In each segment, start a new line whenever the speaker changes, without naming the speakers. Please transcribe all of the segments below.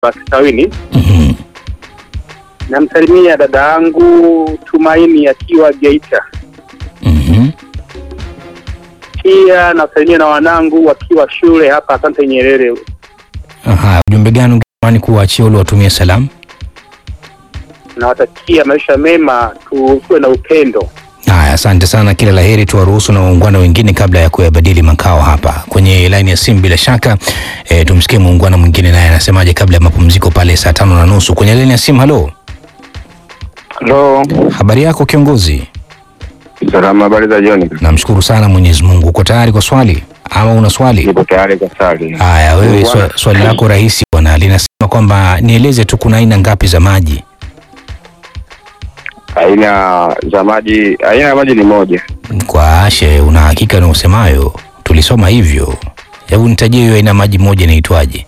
Bakitawini.
Mhm.
Namsalimia dada yangu Tumaini akiwa Geita.
Mhm.
Pia nasalimia na wanangu wakiwa shule hapa Asante Nyerere.
Aha, ujumbe gani ungetamani kuwaachia ule watumie salamu?
Nawatakia maisha mema, tuwe na upendo.
Haya, asante sana, kila la heri. Tuwaruhusu na waungwana wengine kabla ya kuyabadili makao hapa kwenye laini ya simu. Bila shaka e, tumsikie muungwana mwingine naye anasemaje kabla ya mapumziko pale saa tano na nusu kwenye laini ya simu. Halo,
Halo,
habari yako kiongozi?
salama. Habari za jioni.
Namshukuru sana Mwenyezi Mungu. Uko tayari kwa swali ama una swali?
Nipo tayari kwa swali.
Haya, wewe
Bwana.
swa, swali lako rahisi bwana, linasema kwamba nieleze tu kuna aina ngapi za maji?
Aina za maji, aina ya maji ni moja.
Kwa Ashe, una hakika na usemayo? Tulisoma hivyo. Hebu nitajie hiyo aina maji moja inaitwaje?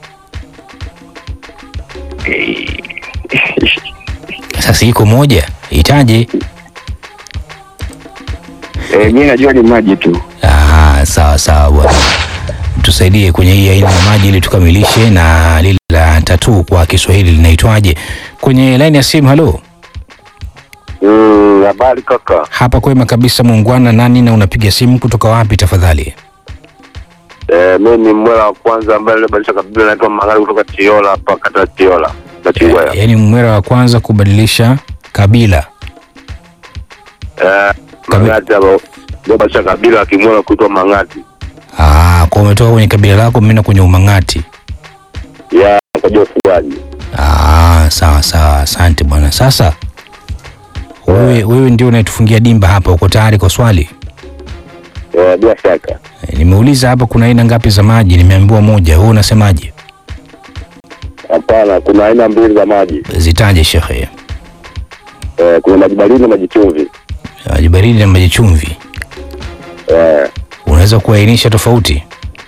Sasa iko moja, itaje?
E, mimi najua ni maji tu.
Ah, sawa sawa bwana, tusaidie kwenye hii aina ya maji ili tukamilishe, na lile la tatu kwa Kiswahili linaitwaje? Kwenye laini ya simu. Halo,
Mm, habari kaka.
hapa kwema kabisa, muungwana. Nani na unapiga simu kutoka wapi tafadhali?
E, mimi ni mwela wa kwanza ambaye alibadilisha kabila naitwa Magari kutoka Tiola hapa kata ya Tiola na Chingwea.
Yaani mwera wa kwanza kubadilisha kabila.
Eh, Mangati hapo ndio badilisha kabila akimwela kuitwa Mangati.
Ah, kwa umetoka kwenye kabila lako mimi kwenye umang'ati.
Ya kajua ufugaji.
Ah, sawa sawa, asante bwana. Sasa wewe wewe ndio unayetufungia dimba hapa, uko tayari kwa swali?
Eh, bila shaka.
E, nimeuliza hapa kuna aina ngapi za maji, nimeambiwa moja. Wewe unasemaje?
Hapana, kuna aina mbili za maji.
Zitaje shekhe.
Eh, kuna maji baridi na maji chumvi.
Maji baridi na maji chumvi,
Eh,
unaweza kuainisha tofauti?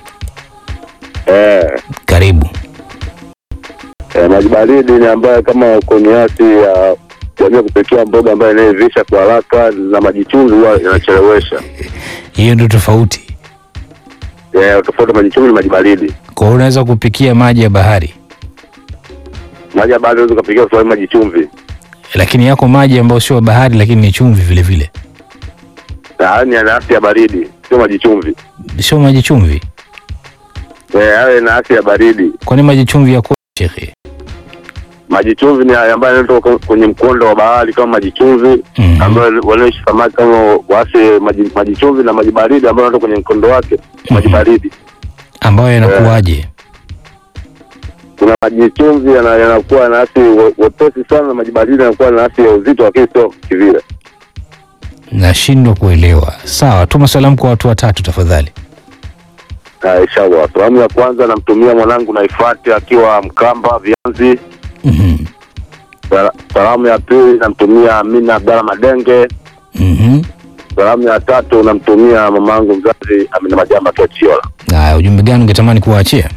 eh.
Karibu.
Eh, maji baridi ni ambayo kama koniasi ya jamii kupikia mboga ambayo inaivisha kwa haraka, na maji chumvi huwa inachelewesha.
Hiyo ndio tofauti.
Eh, tofauti maji chumvi ni maji baridi.
Kwa hiyo unaweza kupikia maji ya bahari,
Maji ya bahari unaweza kupikia kwa maji chumvi.
lakini yako maji ambayo sio ya bahari, lakini ni chumvi vile vile,
Na haya ni yana afya ya baridi, sio maji chumvi.
sio maji chumvi.
Eh, hayo yana afya ya baridi.
Kwani maji chumvi yako shekhe?
Maji chumvi ni haya ambayo yanatoka kwenye mkondo wa bahari kama maji chumvi
Mhm.
ambayo wanaoishi samaki kama wasi maji, maji chumvi na maji baridi ambayo yanatoka kwenye mkondo wake maji
Mhm.
baridi.
ambayo yanakuwaje?
kuna maji chumvi yana- yanakuwa na asi we- wepesi sana, na maji baridi yanakuwa na asi ya uzito, lakini sio kivile.
Nashindwa kuelewa. Sawa, tuma salamu kwa watu watatu tafadhali.
Ah, Inshallah, salamu ya kwanza namtumia mwanangu Naifati akiwa Mkamba Vianzi.
Mhm.
Sala- Salamu ya pili namtumia Amina Abdalla Madenge.
Mhm.
Salamu ya tatu namtumia mamangu mzazi Amina Majamba akiwa Chiola.
Haya, ujumbe gani ungetamani kuwaachia?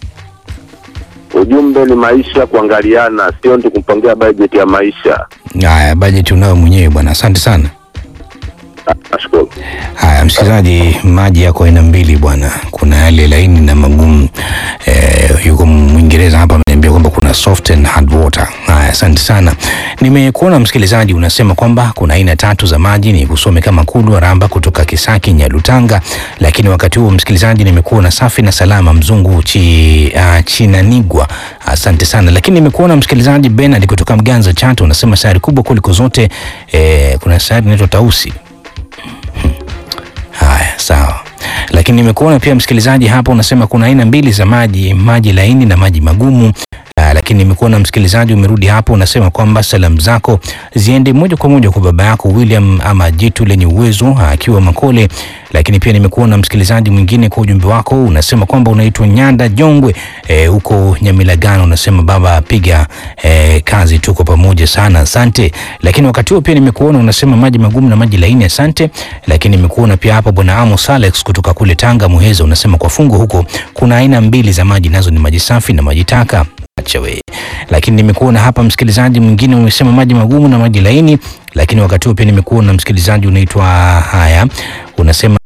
Ujumbe ni maisha kuangaliana, sio mtu kumpangia bajeti ya maisha.
Haya, bajeti unayo mwenyewe bwana, asante sana.
Ah, Nashukuru.
Haya, msikilizaji, maji yako aina mbili bwana, kuna yale laini na magumu. Eh, yuko Mwingereza hapa ameniambia kwamba kuna soft and hard water. Haya, asante sana. Nimekuona msikilizaji unasema kwamba kuna aina tatu za maji, ni kusome kama Kulwa Ramba kutoka Kisaki Nyalutanga, lakini wakati huo msikilizaji, nimekuona safi na salama mzungu chi, uh, Chinanigwa, asante sana. Lakini nimekuona msikilizaji Bernard kutoka Mganza Chato, unasema sayari kubwa kuliko zote, eh, kuna sayari inaitwa Tausi. Haya, sawa. Lakini nimekuona pia msikilizaji hapa unasema kuna aina mbili za maji, maji laini na maji magumu. Uh, lakini nimekuona msikilizaji umerudi hapo unasema kwamba salamu zako ziende moja kwa moja kwa baba yako William ama jitu lenye uwezo uh, akiwa Makole. Lakini pia nimekuona msikilizaji mwingine kwa ujumbe wako unasema kwamba unaitwa Nyanda Jongwe eh, huko Nyamilagano, unasema baba piga eh, kazi, tuko pamoja sana, asante. Lakini wakati huo pia nimekuona unasema maji magumu na maji laini, asante. Lakini nimekuona pia hapa bwana Amos Alex kutoka kule Tanga Muheza, unasema kwa fungu huko kuna aina mbili za maji, nazo ni maji safi na maji taka. Acha we. Lakini nimekuona hapa msikilizaji mwingine umesema maji magumu na maji laini, lakini wakati huo pia nimekuona msikilizaji unaitwa haya, unasema